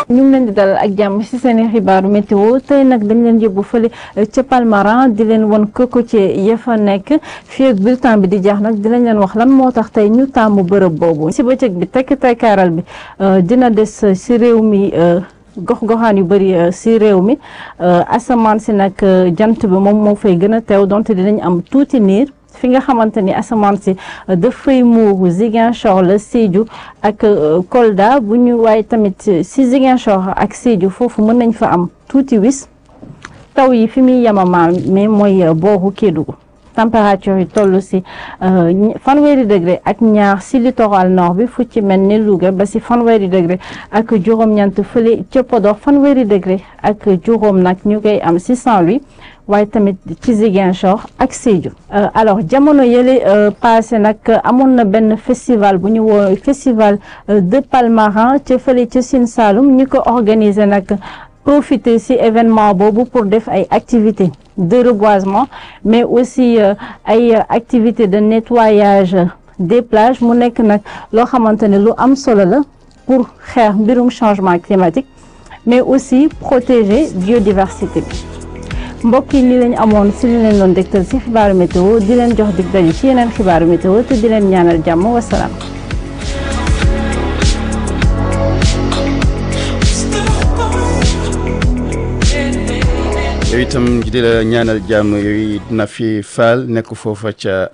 ñu ngi leen di dalal ak jàmm ci seen i xibaaru météo tey nag dañ leen yóbbu fële ca Palmarin di leen won cocotier ya fa nekk fii ak bulletin bi di jeex nag dinañ leen wax lan moo tax tey ñu taamu bërëb boobu ci bëccëg bi tekk tekkaaral bi dina des ci réew mi gox-goxaan yu bëri ci réew mi asamaan si nag jant bi moom moo fay gën a teew donte dinañ am tuuti niir fi nga xamante ni asamaan si dafay muuru Ziguinchor la Sédhiou ak Kolda bu ñu waaye tamit si Ziguinchor ak Sédhiou foofu mën nañ fa am tuuti wis taw yi fi muy yemamaam mais mooy booru Kédougou température yi toll si fanweeri degré ak ñaar si littoral nord bi fu ci mel ni Louga ba si fanweeri degré ak juróom-ñeent fële ca Podor fanweeri degré ak juróom nag ñu koy am si Saint-Louis waaye tamit ci Ziguinchor ak Sédhiou alors jamono yële passé nag amoon na benn festival bu ñu woo festival de Palmarin ca fële ca Sine Saloum ñu ko organiser nag profiter ci événement boobu pour def ay activités de reboisement mais aussi ay activités de nettoyage des plages mu nekk nag loo xamante ne lu am solo la pour xeex mbirum changement climatique mais aussi protéger biodiversité bi mbokk yi li lañ amoon ci li leen doon dégtal ci xibaaru météo di leen jox dig daje ci yeneen xibaaru météo te di leen ñaanal jàmm wasalaam yow itam di la ñaanal jàmm yooyu na fi faal nekk foofa ca